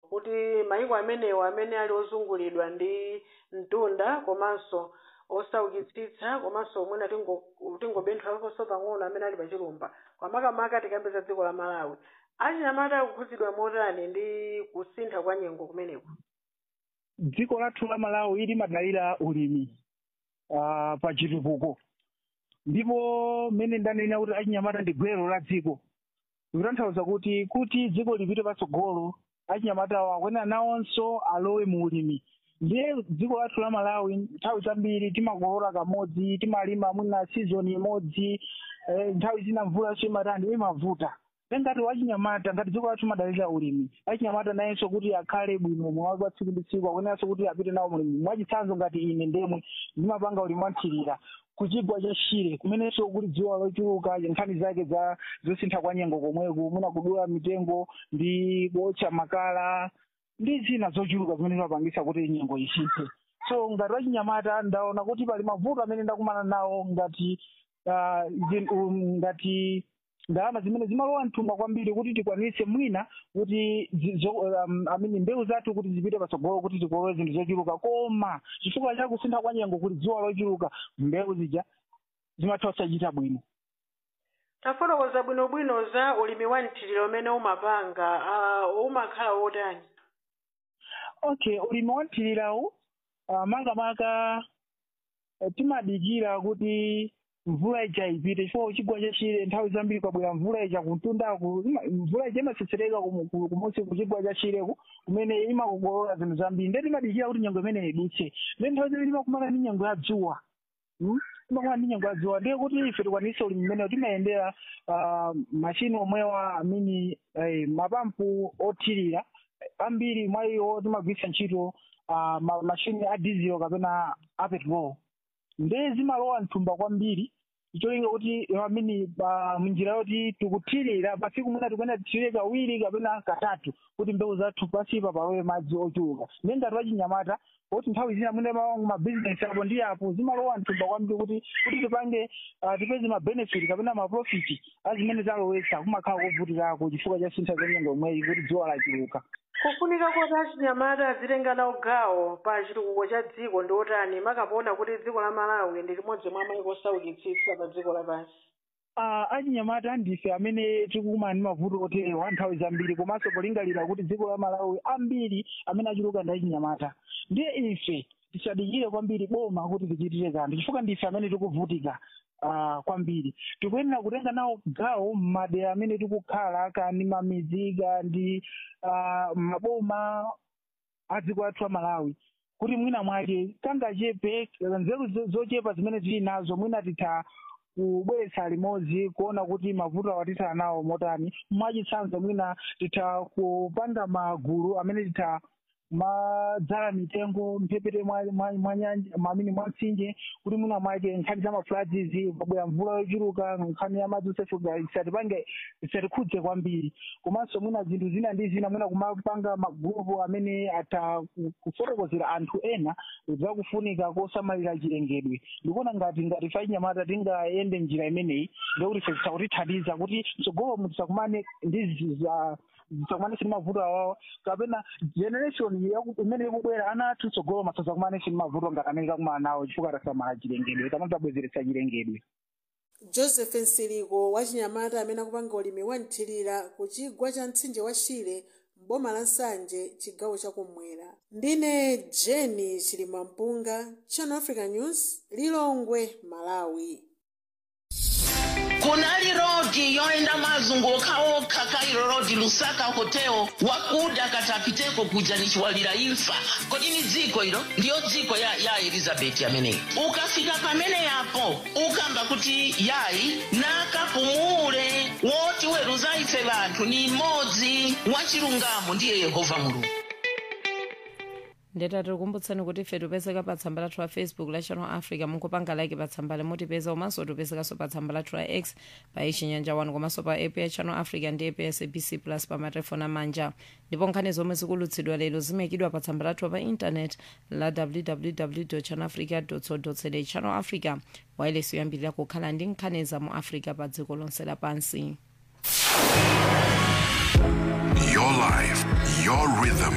kuti mayiko amenewo amene ali ozungulidwa ndi mtunda komanso osaukitsitsa komanso omwena tingo- tingobenthwerakonso pang'ono amene ali pachilumba kwamakamaka tikambeza dziko la malawi achinyamata akukhudzidwa motani ndi kusintha kwa nyengo kumeneko dziko lathu la malawi limadalira ulimi uh, pa chitukuko ndipo mmene ndanena kuti achinyamata ndi gwero la dziko zikutanthauza kuti kuti dziko lipite patsogolo achinyamatawo akwena nawonso alowe mu ulimi ndiye dziko lathu la malawi nthawi zambiri timakolola kamodzi timalima mwina season imodzi eh, nthawi zina mvula simatani imavuta ngati wachinyamata ngati dziko lathu madalira ulimi achinyamata nayenso kuti akhale bwino mwawi kwa tsiku ndi tsiku akunenaso kuti apite nawo mulimi mwachitsanzo ngati ine ndemwe ndimapanga ulimi wanthirira kuchigwa cha shire kumenenso kuli dziwa lochuluka nkhani zake za zosintha kwa nyengo komweko mwina kudula mitengo ndi kuotcha makala ndi zina zochuluka zimene zimapangisa kuti nyengo isinthe so ngati wachinyamata ndaona kuti pali mavuto amene ndakumana nawo ngati ah, zin- um, ngati ndalama zimene zimalowa mthumba kwambiri kuti tikwanise mwina kuti zi- zo- um, amini mbewu zathu kuti zipite patsogolo kuti tikolole zinthu zochuluka koma chifukwa cha kusintha kwa nyengo kuti dziwa lochuluka mbewu zija zimatha kusachita bwino tafotokoza bwinobwino za ulimi wa mthiriro umene umapanga uh, umakhala wotani okay ulimi wanthirirawu uh, makamaka uh, timadikira kuti mvula ija ipite chifukwa chigwa chachire nthawi zambiri kwabwera mvula ija kumtundaku ima- mvula ija imatsetsereka kumu- ku- kumunsi kuchigwa chachireku kumene imakokolola zinthu zambiri ndiye timadikira kuti nyengo imene idutse ndiye nthawi zambiri imakumana ndi nyengo ya dzuwa Hmm? imakumana ndi nyengo ya dzuwa ndiye kuti ife tikwanise ulimi umenewo timayendera uh, mashini omwewa amini eh, mapampu othirira ambiri mwa iwo timagwiritsa ntchito uh, ma- mashini a diesel kapena a petrol ndiye zimalowa mthumba kwambiri cholinga kuti amini munjira yoti tikuthirira pasiku mwina tikuenda tithire kawiri kapena katatu kuti mbewu zathu pasipa palowe madzi ochuluka ndiye ngati wachinyamata kuti nthawi zina mwina mawangu mabizinesi apo ndi apo zimalowa mthumba kwambiri kuti kuti tipange ah, tipeze mabenefit kapena maprofiti azimene zalowesa kumakhala kovutirako chifukwa cha sintha zanyengo imweyi kuti dziwa lachuluka kufunika kuti achinyamata azitenga nawo gawo pa chitukuko cha dziko ndi otani makapoona kuti dziko la malawi ndi limodzi mwa mayiko osaukitsitsa pa dziko lapansi uh, achinyamata ndife amene tikukumana ndi mavuto oterewa nthawi zambiri komanso polingalira kuti dziko la malawi ambiri amene achuluka ndi achinyamata ndiye ife tisadikire kwambiri boma kuti tichitire kanthu chifukwa ndife amene tikuvutika uh, kwambiri tikuyenera kutenga nawo gawo m'madera amene tikukhala kandi mamidzi kandi uh, maboma a dziko lathu la malawi kuti mwina mwake tangachepe nzeru zo- zochepa zimene tili nazo mwina titha kubweretsa limodzi kuona kuti mavuto awatitha nawo motani mwachitsanzo mwina titha kupanga magulu amene titha madzala mitengo mphepete mwa mwa- mwa nyanja mamini mwa mtsinje kuti mwina mwake nkhani za mafuladzizi pabwera mvula yochuluka nkhani ya madzi osefuka isatipange isatikhudze kwambiri komanso mwina zinthu zina ndi zina mwina kumapanga magrupu amene atha ku- kufotokozera anthu ena zakufunika kosamalira chilengedwe ndikuona ngati ngati fachinyamata tingayende njira imeneyi ndikuti ife zisakutithandiza kuti mtsogolo mutisakumane ndi zi- za zisakumane sini mavuto awawa kapena generation yaku- imene ikubwera ana athu tsogolo masasakumane sini mavuto ngati amene takumana nawo chifukwa tasamala chilengedwe kapena tabwezeretsa chilengedwe joseph nsiliko wachinyamata amene akupanga ulimi wa mthirira ku chigwa cha mtsinje wa shire m'boma la nsanje chigawo chakummwera ndine jeni chilimampunga channel africa news lilongwe malawi kunali rodi yoenda mazunguka okha kairo rodi lusaka hotel wakuda katapiteko kuja nichiwalira imfa kodi ni dziko ilo ndiyo dziko ya, ya elizabeti ameneyi ukafika pamene yapo ukamba kuti yayi nakapumule woti weruza ife vanthu ni mmodzi wachilungamo ndiye yehova mulungu ndeta tikukumbutsani kuti ife tipezeka pa tsamba lathu la facebook la channel africa mukupanga like pa tsamba limutipeza komanso tipezekanso pa tsamba lathu la x pa ichinyanja 1 komanso pa app ya channel africa ndi app ya sabc plus pa matelefoni amanja ndipo nkhani zomwe zikulutsidwa lero zimayikidwa pa tsamba lathu pa intanet la www channel africa co za channel africa wailesi yoyambirira kukhala ndi nkhani za mu africa pa dziko lonse lapansi Your life, your rhythm,